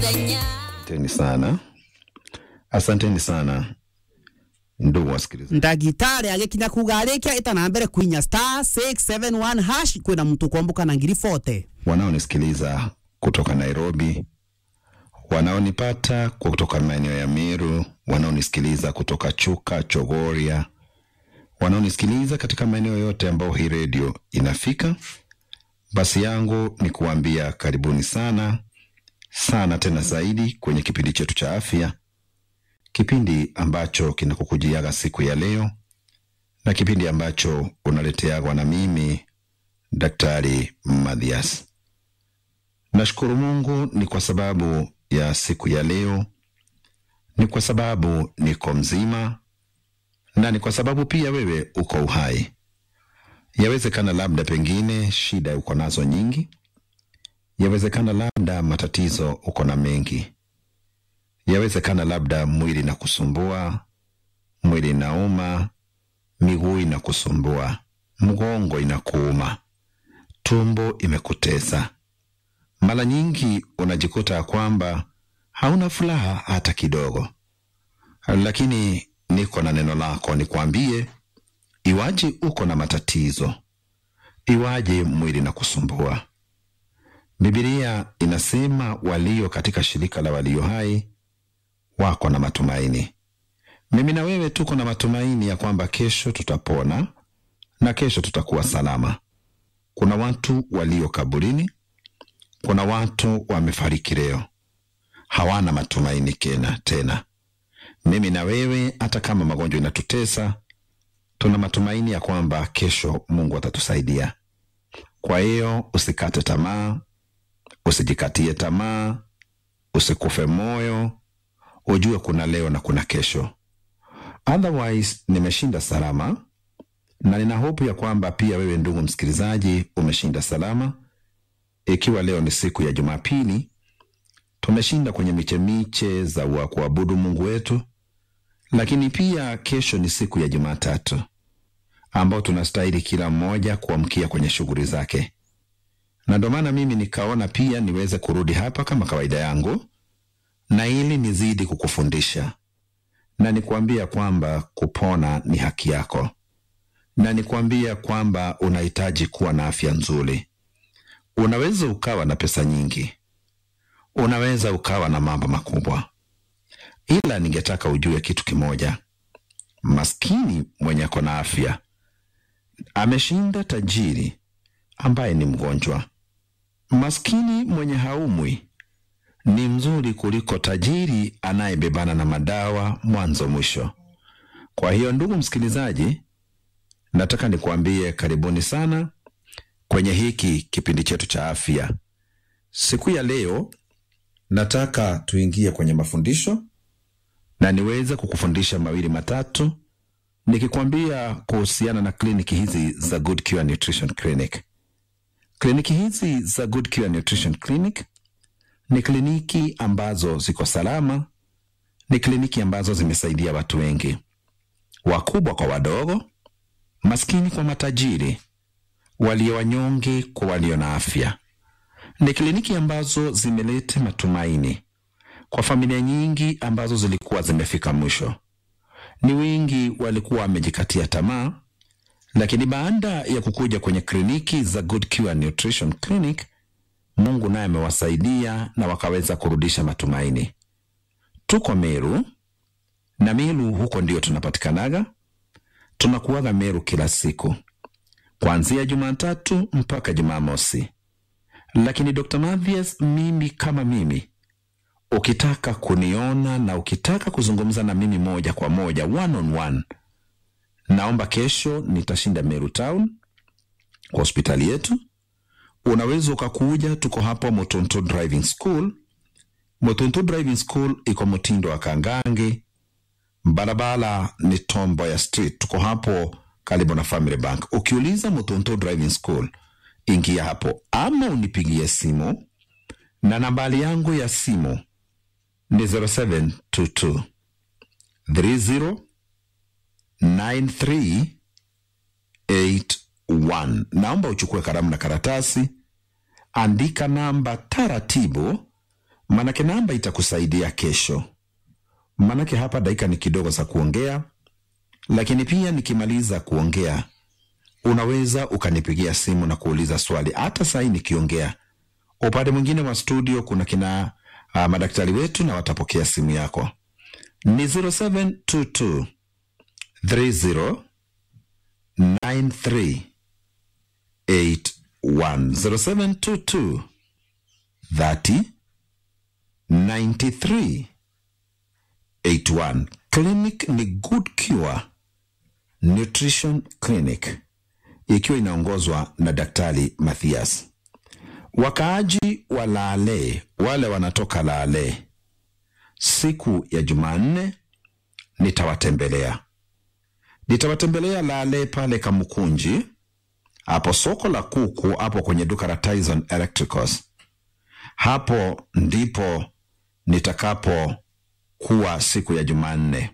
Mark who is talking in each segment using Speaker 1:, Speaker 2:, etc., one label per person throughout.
Speaker 1: Asanteni sana, asanteni sana ndugu wasikilizaji.
Speaker 2: ndagitari agikinya kuga arikia itana mbere kuinya star 671 hash kwina mtu kwambuka na ngiri 40
Speaker 1: wanaonisikiliza kutoka Nairobi, wanaonipata kutoka maeneo ya Meru, wanaonisikiliza kutoka Chuka, Chogoria, wanaonisikiliza katika maeneo yote ambayo hii redio inafika, basi yangu ni kuambia karibuni sana sana tena zaidi kwenye kipindi chetu cha afya, kipindi ambacho kinakukujiaga siku ya leo na kipindi ambacho unaleteagwa na mimi Daktari Mathias. Nashukuru Mungu ni kwa sababu ya siku ya leo, ni kwa sababu niko mzima na ni kwa sababu pia wewe uko uhai. Yawezekana labda pengine shida uko nazo nyingi, yawezekana labda matatizo uko na mengi, yawezekana labda mwili na kusumbua, mwili inauma, miguu inakusumbua, mgongo inakuuma, tumbo imekutesa. Mara nyingi unajikuta ya kwamba hauna furaha hata kidogo, lakini niko na neno lako nikwambie, iwaje uko na matatizo, iwaje mwili na kusumbua, Bibilia inasema walio katika shirika la walio hai wako na matumaini. Mimi na wewe tuko na matumaini ya kwamba kesho tutapona na kesho tutakuwa salama. Kuna watu walio kaburini, kuna watu wamefariki leo, hawana matumaini kena tena. Mimi na wewe, hata kama magonjwa inatutesa, tuna matumaini ya kwamba kesho Mungu atatusaidia. Kwa hiyo usikate tamaa, usijikatie tamaa, usikufe moyo, ujue kuna leo na kuna kesho. Otherwise, nimeshinda salama na nina hopu ya kwamba pia wewe ndugu msikilizaji umeshinda salama. Ikiwa leo ni siku ya Jumapili, tumeshinda kwenye michemiche za wa kuabudu Mungu wetu, lakini pia kesho ni siku ya Jumatatu ambao tunastahili kila mmoja kuamkia kwenye shughuli zake, na ndio maana mimi nikaona pia niweze kurudi hapa kama kawaida yangu, na ili nizidi kukufundisha na nikuambia kwamba kupona ni haki yako, na nikuambia kwamba unahitaji kuwa na afya nzuri. Unaweza ukawa na pesa nyingi, unaweza ukawa na mambo makubwa, ila ningetaka ujue kitu kimoja: maskini mwenye ako na afya ameshinda tajiri ambaye ni mgonjwa. Maskini mwenye haumwi ni mzuri kuliko tajiri anayebebana na madawa mwanzo mwisho. Kwa hiyo, ndugu msikilizaji, nataka nikuambie karibuni sana kwenye hiki kipindi chetu cha afya. Siku ya leo nataka tuingie kwenye mafundisho na niweze kukufundisha mawili matatu, nikikwambia kuhusiana na kliniki hizi za Good Cure Nutrition Clinic. Kliniki hizi za Good Cure Nutrition Clinic ni kliniki ambazo ziko salama, ni kliniki ambazo zimesaidia watu wengi, wakubwa kwa wadogo, maskini kwa matajiri, walio wanyonge kwa walio na afya. Ni kliniki ambazo zimeleta matumaini kwa familia nyingi ambazo zilikuwa zimefika mwisho. Ni wengi walikuwa wamejikatia tamaa, lakini baada ya kukuja kwenye kliniki za Good Cure Nutrition Clinic, Mungu naye amewasaidia na wakaweza kurudisha matumaini. Tuko Meru na Meru huko ndio tunapatikanaga. Tunakuaga Meru kila siku kuanzia Jumatatu mpaka Jumamosi, lakini Dr. Mathias, mimi kama mimi, ukitaka kuniona na ukitaka kuzungumza na mimi moja kwa moja, one on one, naomba kesho nitashinda Meru Town kwa hospitali yetu unaweza ukakuja, tuko hapo Motonto Driving School. Motonto Driving School iko mtindo wa Kangangi, barabara ni Tomboya Street, tuko hapo karibu na Family Bank. Ukiuliza Motonto Driving School, ingia hapo ama unipigie simu na nambari yangu ya simu ni 0722 30 9381. Naomba uchukue kalamu na karatasi, andika namba taratibu, manake namba itakusaidia kesho. Manake hapa dakika ni kidogo za kuongea, lakini pia nikimaliza kuongea unaweza ukanipigia simu na kuuliza swali. Hata sahii nikiongea, upande mwingine wa studio kuna kina uh, madaktari wetu na watapokea simu yako. Ni 0722 30 93 81 0722 30 93 81. Clinic ni Good Cure Nutrition Clinic ikiwa inaongozwa na Daktari Mathias. Wakaaji wa Laale, wale wanatoka Laale, siku ya Jumanne nitawatembelea. Nitawatembelea Laale pale Kamukunji, hapo soko la kuku, hapo kwenye duka la Tyson Electricals. Hapo ndipo nitakapokuwa siku ya Jumanne.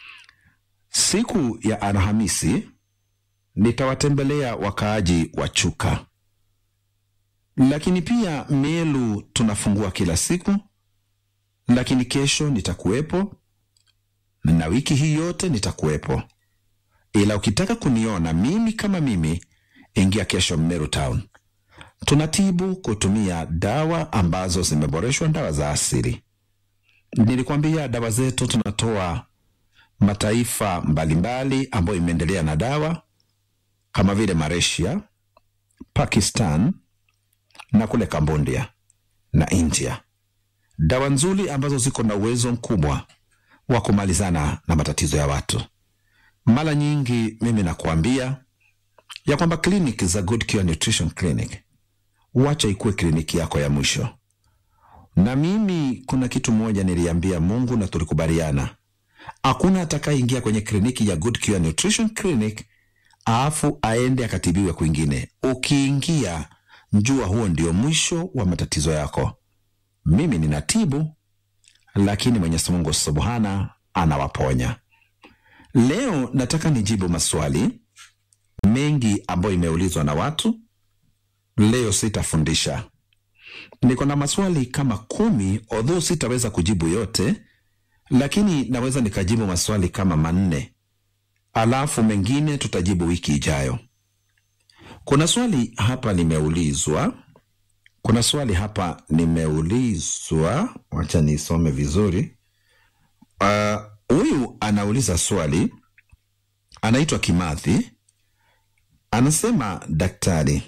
Speaker 1: Siku ya Alhamisi nitawatembelea wakaaji wa Chuka, lakini pia Meru tunafungua kila siku, lakini kesho nitakuwepo na wiki hii yote nitakuwepo, ila ukitaka kuniona mimi kama mimi, ingia kesho Meru Town. Tunatibu kutumia dawa ambazo zimeboreshwa, dawa za asili. Nilikwambia dawa zetu tunatoa mataifa mbalimbali ambayo imeendelea na dawa kama vile Malaysia, Pakistan na kule Cambodia na India, dawa nzuri ambazo ziko na uwezo mkubwa wa kumalizana na matatizo ya watu. Mara nyingi mimi nakuambia ya kwamba kliniki za Good Cure Nutrition Clinic, wacha ikuwe kliniki yako ya mwisho. Na mimi kuna kitu moja niliambia Mungu na tulikubaliana, hakuna atakayeingia kwenye kliniki ya Good Cure Nutrition Clinic alafu aende akatibiwe kwingine. Ukiingia njua huo ndio mwisho wa matatizo yako. Mimi ninatibu, lakini Mwenyezi Mungu subhana anawaponya. Leo nataka nijibu maswali mengi ambayo imeulizwa na watu. Leo sitafundisha, niko na maswali kama kumi, although sitaweza kujibu yote, lakini naweza nikajibu maswali kama manne alafu mengine tutajibu wiki ijayo. Kuna swali hapa limeulizwa, kuna swali hapa nimeulizwa, wacha nisome vizuri. Huyu uh, anauliza swali, anaitwa Kimathi, anasema daktari,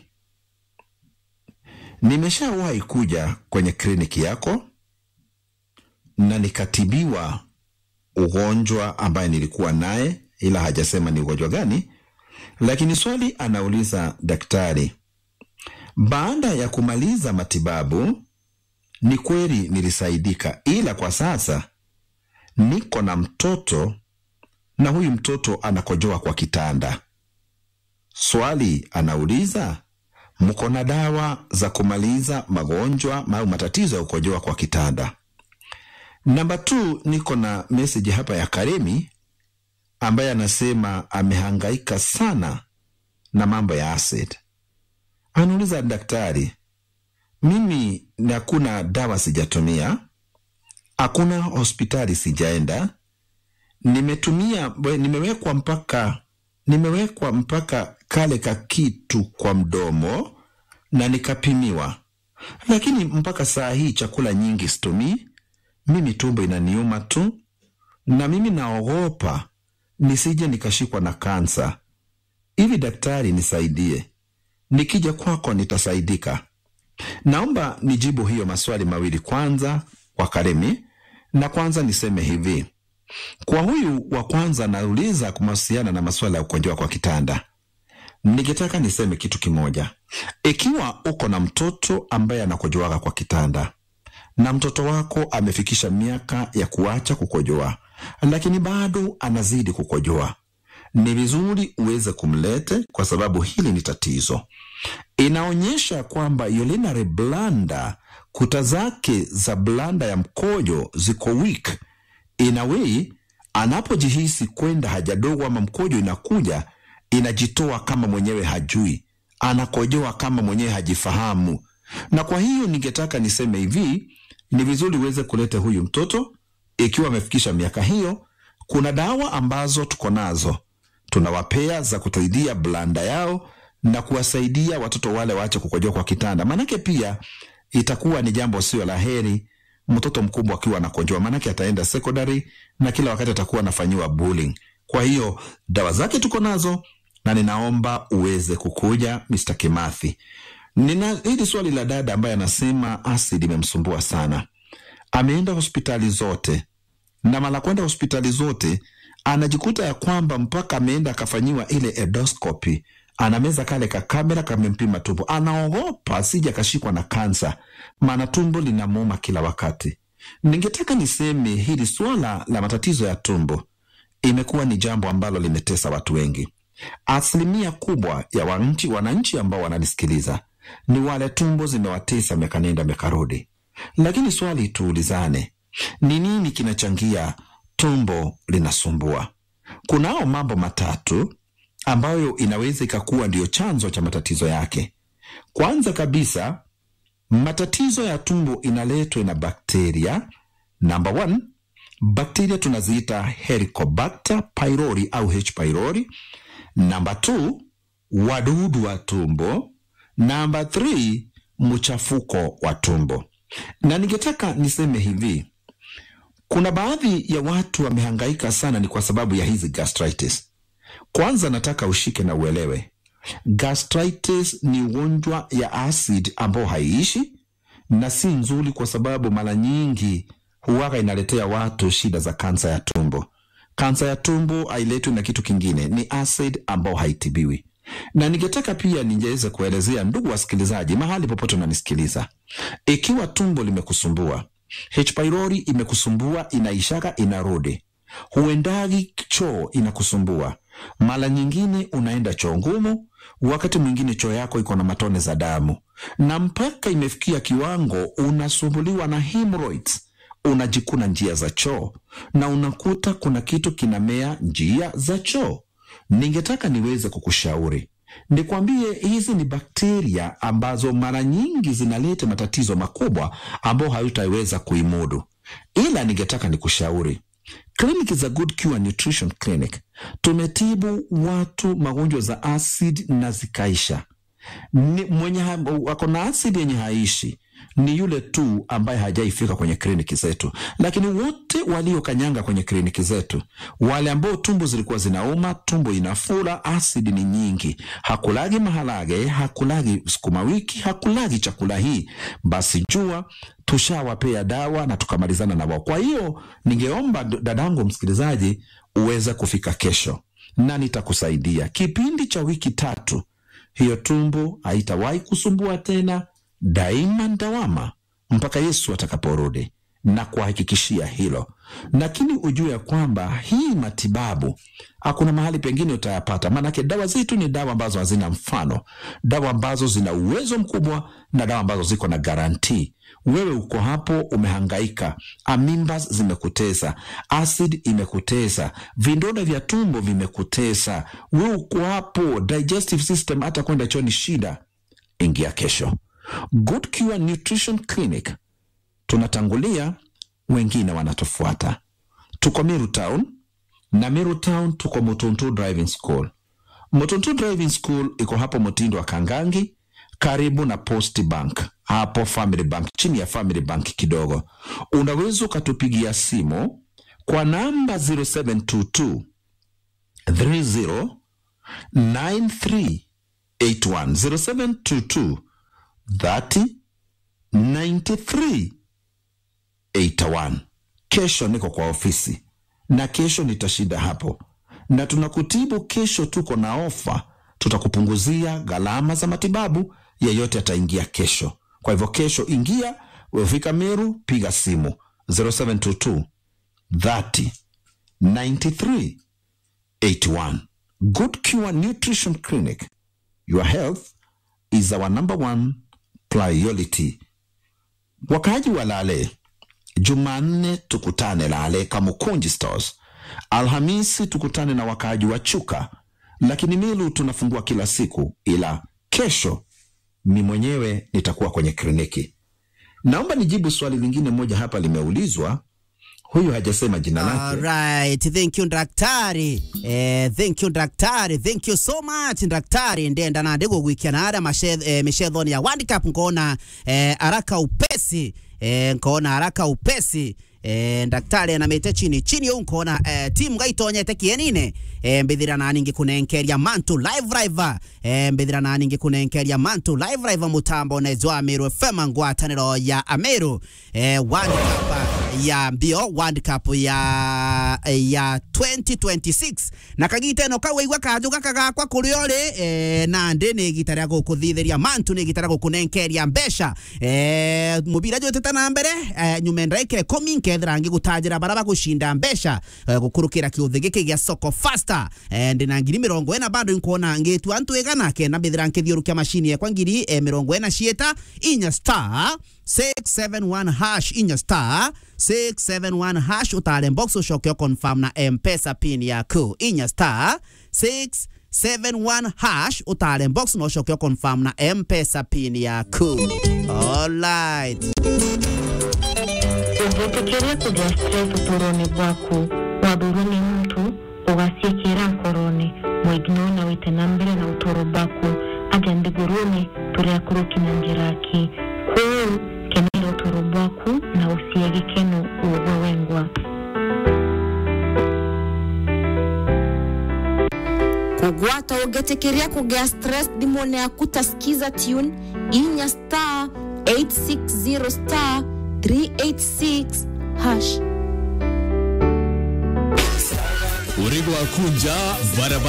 Speaker 1: nimeshawahi kuja kwenye kliniki yako na nikatibiwa ugonjwa ambaye nilikuwa naye ila hajasema ni ugonjwa gani. Lakini swali anauliza daktari, baada ya kumaliza matibabu, ni kweli nilisaidika, ila kwa sasa niko na mtoto na huyu mtoto anakojoa kwa kitanda. Swali anauliza, mko na dawa za kumaliza magonjwa au matatizo ya kukojoa kwa kitanda? Namba tu, niko na meseji hapa ya Karemi ambaye anasema amehangaika sana na mambo ya acid. Anauliza daktari, mimi hakuna dawa sijatumia, hakuna hospitali sijaenda, nimetumia nimewekwa mpaka nimewekwa mpaka kale ka kitu kwa mdomo na nikapimiwa, lakini mpaka saa hii chakula nyingi situmii. Mimi tumbo inaniuma tu, na mimi naogopa nisije nikashikwa na kansa. Hivi daktari, nisaidie, nikija kwako nitasaidika? Naomba nijibu hiyo maswali mawili kwanza kwa Karemi, na kwanza niseme hivi kwa huyu wa kwanza nauliza kuhusiana na masuala ya kukojoa kwa kitanda. Nikitaka niseme kitu kimoja, ikiwa uko na mtoto ambaye anakojoaka kwa kitanda na mtoto wako amefikisha miaka ya kuacha kukojoa, lakini bado anazidi kukojoa, ni vizuri uweze kumlete, kwa sababu hili ni tatizo. Inaonyesha kwamba urinary bladder, kuta zake za blanda ya mkojo ziko weak in a way, anapojihisi kwenda haja dogo ama mkojo inakuja inajitoa kama mwenyewe hajui, anakojoa kama mwenyewe hajifahamu. Na kwa hiyo ningetaka niseme hivi ni vizuri uweze kuleta huyu mtoto ikiwa amefikisha miaka hiyo. Kuna dawa ambazo tuko nazo tunawapea za kusaidia blanda yao na kuwasaidia watoto wale waache kukojoa kwa kitanda, maanake pia itakuwa ni jambo sio la heri mtoto mkubwa akiwa anakojoa, maanake ataenda secondary na kila wakati atakuwa anafanyiwa bullying. Kwa hiyo dawa zake tuko nazo na ninaomba uweze kukuja Mr. Kimathi. Nina hili swali la dada ambaye anasema acid imemsumbua sana, ameenda hospitali zote na mara kwenda hospitali zote anajikuta ya kwamba mpaka ameenda akafanyiwa ile endoscopy, anameza kale ka kamera kamempima tumbo, anaogopa asije akashikwa na kansa, maana tumbo linamuuma kila wakati. Ningetaka niseme hili swala la matatizo ya tumbo imekuwa ni jambo ambalo limetesa watu wengi. Asilimia kubwa ya wananchi, wananchi ambao wananisikiliza ni wale tumbo zimewatesa miaka nenda miaka rudi. Lakini swali tuulizane, ni nini kinachangia tumbo linasumbua? Kunao mambo matatu ambayo inaweza ikakuwa ndiyo chanzo cha matatizo yake. Kwanza kabisa, matatizo ya tumbo inaletwa na bakteria. Number one, bakteria tunaziita Helicobacter pylori au H pylori. Namba two, wadudu wa tumbo. Namba three, mchafuko wa tumbo. Na ningetaka niseme hivi, kuna baadhi ya watu wamehangaika sana, ni kwa sababu ya hizi gastritis. Kwanza nataka ushike na uelewe, gastritis ni ugonjwa ya acid ambao haiishi na si nzuri, kwa sababu mara nyingi huwaga inaletea watu shida za kansa ya tumbo. Kansa ya tumbo hailetwi na kitu kingine, ni acid ambao haitibiwi. Na ningetaka pia ningeweza kuelezea ndugu wasikilizaji, mahali popote unanisikiliza, ikiwa tumbo limekusumbua, H pylori imekusumbua, inaishaka inarudi, huendagi choo inakusumbua, mara nyingine unaenda choo ngumu, wakati mwingine choo yako iko na matone za damu, na mpaka imefikia kiwango unasumbuliwa na hemorrhoids unajikuna njia za choo na unakuta kuna kitu kinamea njia za choo. Ningetaka niweze kukushauri nikwambie, hizi ni bakteria ambazo mara nyingi zinaleta matatizo makubwa ambayo hayutaweza kuimudu, ila ningetaka nikushauri kliniki za Good Cure Nutrition Clinic tumetibu watu magonjwa za acid na zikaisha. Ni mwenye ako na asidi yenye haishi ni yule tu ambaye hajaifika kwenye kliniki zetu, lakini wote waliokanyanga kwenye kliniki zetu, wale ambao tumbo zilikuwa zinauma, tumbo inafura, asidi ni nyingi, hakulagi maharage, hakulagi sukuma wiki, hakulagi chakula hii, basi jua tushawapea dawa na tukamalizana na wao. Kwa hiyo ningeomba dadangu msikilizaji uweze kufika kesho na nitakusaidia kipindi cha wiki tatu hiyo tumbo haitawahi kusumbua tena, daima ndawama mpaka Yesu atakaporudi, na kuhakikishia hilo. Lakini ujue ya kwamba hii matibabu hakuna mahali pengine utayapata, maanake dawa zetu ni dawa ambazo hazina mfano, dawa ambazo zina uwezo mkubwa na dawa ambazo ziko na garantii. Wewe uko hapo umehangaika, amimba zimekutesa, acid imekutesa, vidonda vya tumbo vimekutesa, wewe uko hapo, digestive system, hata kwenda choo ni shida. Ingia kesho Good Cure Nutrition Clinic, tunatangulia, wengine wanatufuata. Tuko Meru Town na Meru Town tuko Mutuntu Driving School. Mutuntu Driving School iko hapo Mtindo wa Kangangi, karibu na Post Bank, hapo Family Bank, chini ya Family Bank kidogo. Unaweza ukatupigia simu kwa namba 0722 30 9381 0722 30 93 81. Kesho niko kwa ofisi na kesho nitashinda hapo, na tunakutibu kesho. Tuko na ofa, tutakupunguzia gharama za matibabu. Yeyote ataingia kesho. Kwa hivyo kesho ingia, wefika Meru, piga simu 0722 30 93 81. Good Cure Nutrition Clinic, your health is our number one priority. Wakaaji wa Lale, Jumanne tukutane Lale Kamukunji Stores, Alhamisi tukutane na wakaaji wa Chuka, lakini Milu tunafungua kila siku, ila kesho mi mwenyewe nitakuwa kwenye kliniki. naomba nijibu swali lingine moja hapa limeulizwa huyu hajasema jina lake
Speaker 2: Alright, thank you daktari. Eh, thank you daktari. Thank you so much daktari. Ndenda na ndego gwikia na ara eh, mishethoni ya World Cup nkona eh, araka upesi eh, nkona haraka upesi eh, daktari anamete chini chini yo nkona eh, timu gaitonyete kienine eh, mbithira na ningi kunenkeria mantu live live eh, mbithira na ningi kunenkeria mantu live live mutambo nezwa Ameru FM ngwataniro ya Ameru eh, World Cup ya mbio World Cup ya ya 2026 na kagita no kaweigwa kanju gaka gakwa kuri ori eh, na ndi ni gita ria gukuthithiria mantu ni gita ria gukunenkeria mbeca eh, mubira jotete na mbere eh, nyume ndaikire komi nkethira ngigutanjira bara bagushinda mbeca eh, gukurukira kiuthi giki gia soko faster eh, ndi na ngiri mirongo ena bado nkuona ngitua ntu igana kena mbithira nkithiurukia mashini yakwa ngiri eh, mirongo ena cieta inya star 671 hash inya star 671 hash utale box ucoke confirm na mpesa pin yaku inya star 671 hash utale box no ucoke confirm na mpesa pin yaku alright
Speaker 3: Ũngĩtĩkĩria kũgĩa stress ũtũũro-inĩ bwaku wathurwo nĩ mtu ũgaciĩkĩra ngoro-inĩ mũignona wĩte na mbere na ũtũũro bwaku aja nthigũrũ-inĩ tũrĩa kũrũki na njĩra ki kũu kenera ũtũũro bwaku na ũcie gĩkeno ũgwe wengwa
Speaker 4: kugwata ũngĩtĩkĩria kũgĩa stress thimũ-inĩ yaku ta skiza tune inya star 860 star 386 hash
Speaker 5: urego wa kunja barabara